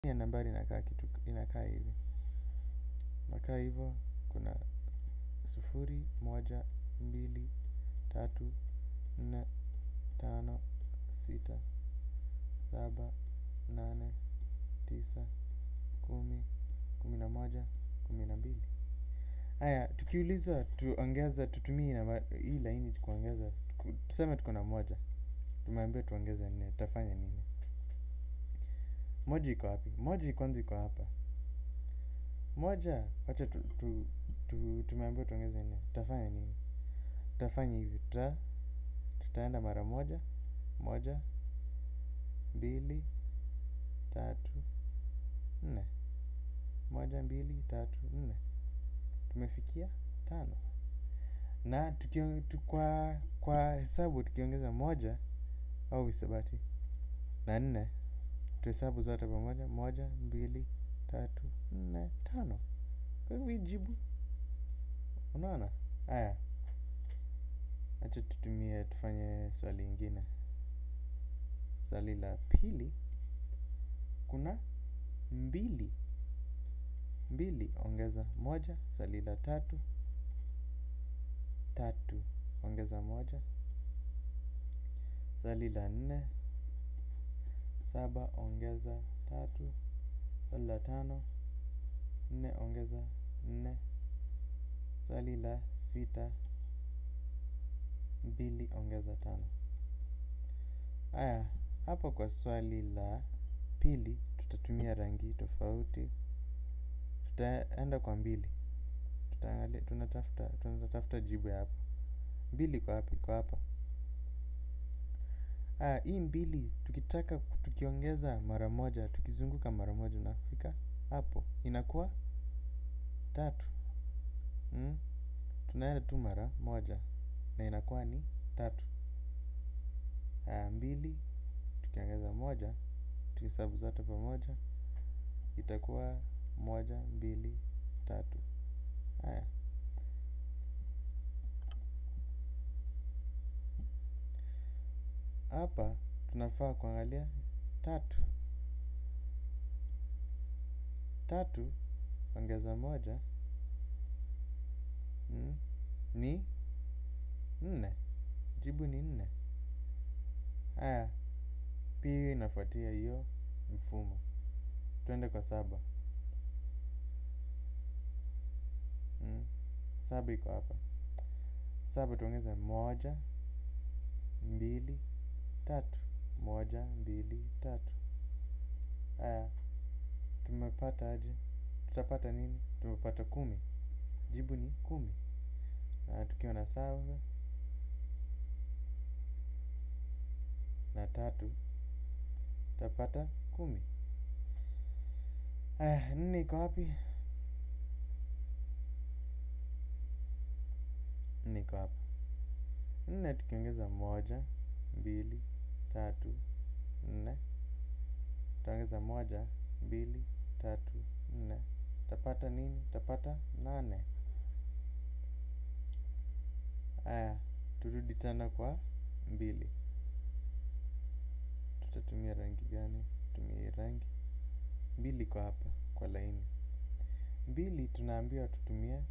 ya nambari inakaa kitu inakaa hivi. Inakaa hivo kuna sufuri, moja, mbili, tatu, nne, tano, sita, saba, nane, tisa, kumi, kumi na moja, kumi na mbili. Aya, tukiulizwa tuongeze, tutumie hii laini kuongeza. Tuseme tuko na moja, tumeambiwa tuongeze nne, tutafanya nini? Moja iko wapi? Moja kwanza iko hapa. Moja, wacha tumeambiwa tuongeze nne, tutafanya nini? Tutafanya hivi, tutaenda mara moja, moja, mbili, tatu, nne. Moja, mbili, tatu, nne. Tumefikia tano. Na kwa hesabu tukiongeza moja au hisabati na nne, tuhesabu zote pamoja, moja, mbili, tatu, nne, tano. Kwa hivyo hii jibu, unaona? Aya, acha tutumie tufanye swali ingine. Swali la pili, kuna mbili. Mbili ongeza moja, swali la tatu, tatu ongeza moja. Swali la nne, saba ongeza tatu. Swali la tano, nne ongeza nne. Swali la sita, mbili ongeza tano. Aya, hapo kwa swali la pili, tutatumia rangi tofauti. Tutaenda kwa mbili. Tunatafuta jibu ya hapo. Mbili iko wapi? Iko hapa. Aya, hii mbili, tukitaka tukiongeza mara moja, tukizunguka mara moja inafika hapo. Inakuwa tatu. Tunaenda tu mara moja na inakuwa ni tatu. Aya, mbili, tukiongeza moja, tukihesabu zote pamoja, itakuwa moja, mbili, tatu. Aya. Hapa tunafaa kuangalia tatu. Tatu ongeza moja ni nne. Jibu ni nne. Aya, pia inafuatia hiyo mfumo. Twende kwa saba. Saba iko hapa. Saba tuongeze moja, mbili, tatu. Moja, mbili, tatu. Aya, tumepata aje? Tutapata nini? Tumepata kumi. Jibu ni kumi. Tukiwa na saba na tatu tutapata kumi. Aya, nne iko wapi? Nne iko hapa. Nne tukiongeza moja, mbili, tatu, nne. Tutaongeza moja, mbili, tatu, nne. Tutapata nini? Tutapata nane. Aya, turudi tena kwa mbili. Tutatumia rangi gani? Tumie rangi. Mbili iko hapa kwa laini. Mbili tunaambiwa tutumie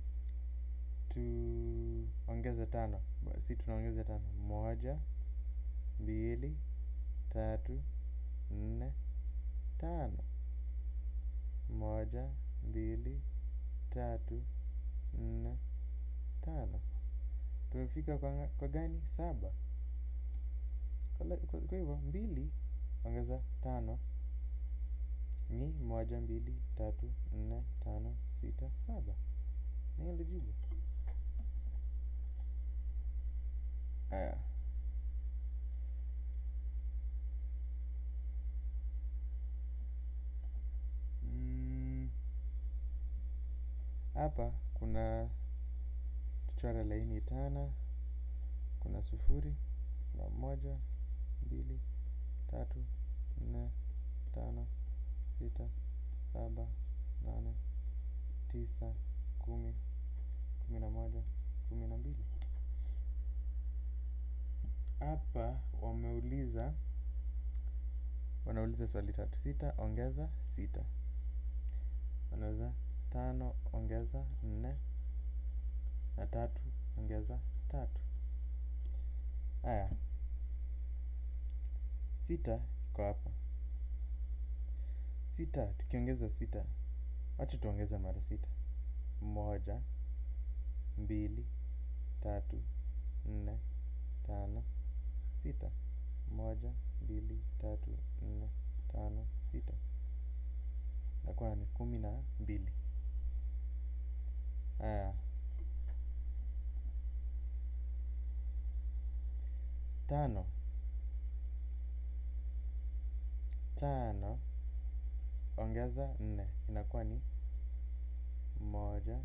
tuongeze tano. Si tunaongeza tano. Moja, mbili, tatu, nne, tano. Moja, mbili, tatu, nne, tano. Tumefika kwa gani? Saba. Kwa hivyo mbili ongeza tano ni moja, mbili, tatu, nne, tano, sita, saba. Na hiyo ndio jibu. Aya. Hapa kuna tuchore laini tano. Kuna sufuri, kuna moja, mbili, tatu, nne, tano, sita, saba, nane, tisa, kumi, kumi na moja, kumi na mbili. Hapa wameuliza wanauliza Uliza swali tatu. Sita ongeza sita. Unaweza tano ongeza nne na tatu ongeza tatu. Haya, sita iko hapa. Sita tukiongeza sita, wacha tuongeze mara sita. Moja, mbili, tatu, nne, tano, sita. Moja, mbili, tatu, nne, tano, sita. Itakuwa ni kumi na mbili. Haya, tano. Tano ongeza nne inakuwa ni moja,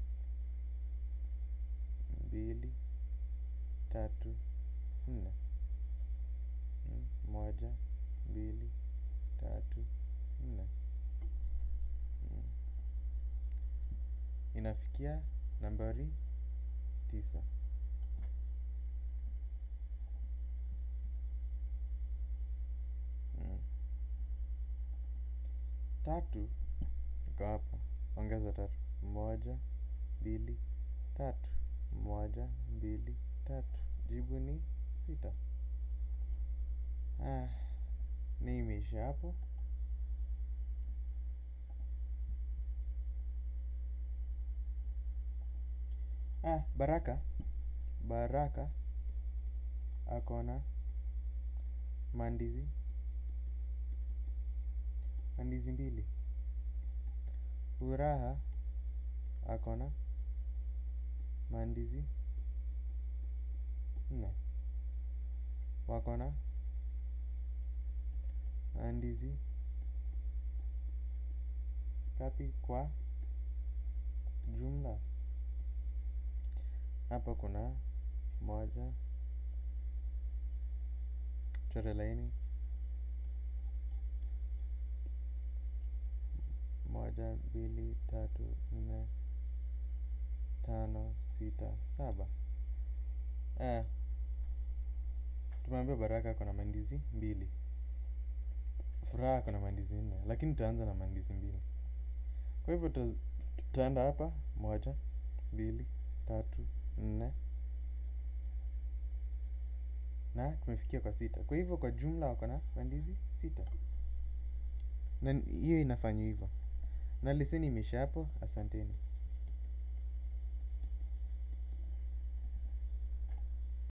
mbili, tatu, nne. Mm, Moja, mbili, tatu, nne. Mm. Inafikia nambari tisa. Mm. Tatu iko hapa. Ongeza tatu. Moja, mbili, tatu. Moja, mbili, tatu. Jibu ni sita. Ah, ni imeisha hapo. Ah, Baraka. Baraka ako na mandizi. Mandizi mbili. Furaha ako na mandizi nne. Wako na mandizi ngapi kwa jumla? Hapa kuna moja, chora laini, moja, mbili, tatu, nne, tano, sita, saba. Eh, tumeambiwa Baraka ako na mandizi mbili. Furaha ako na mandizi nne, lakini tutaanza na mandizi mbili. Kwa hivyo tuta- tutaenda hapa moja, mbili, tatu, nne na tumefikia kwa sita. Kwa hivyo kwa jumla wako na mandizi sita, na hiyo inafanywa hivyo. Na leseni imeisha hapo. Asanteni.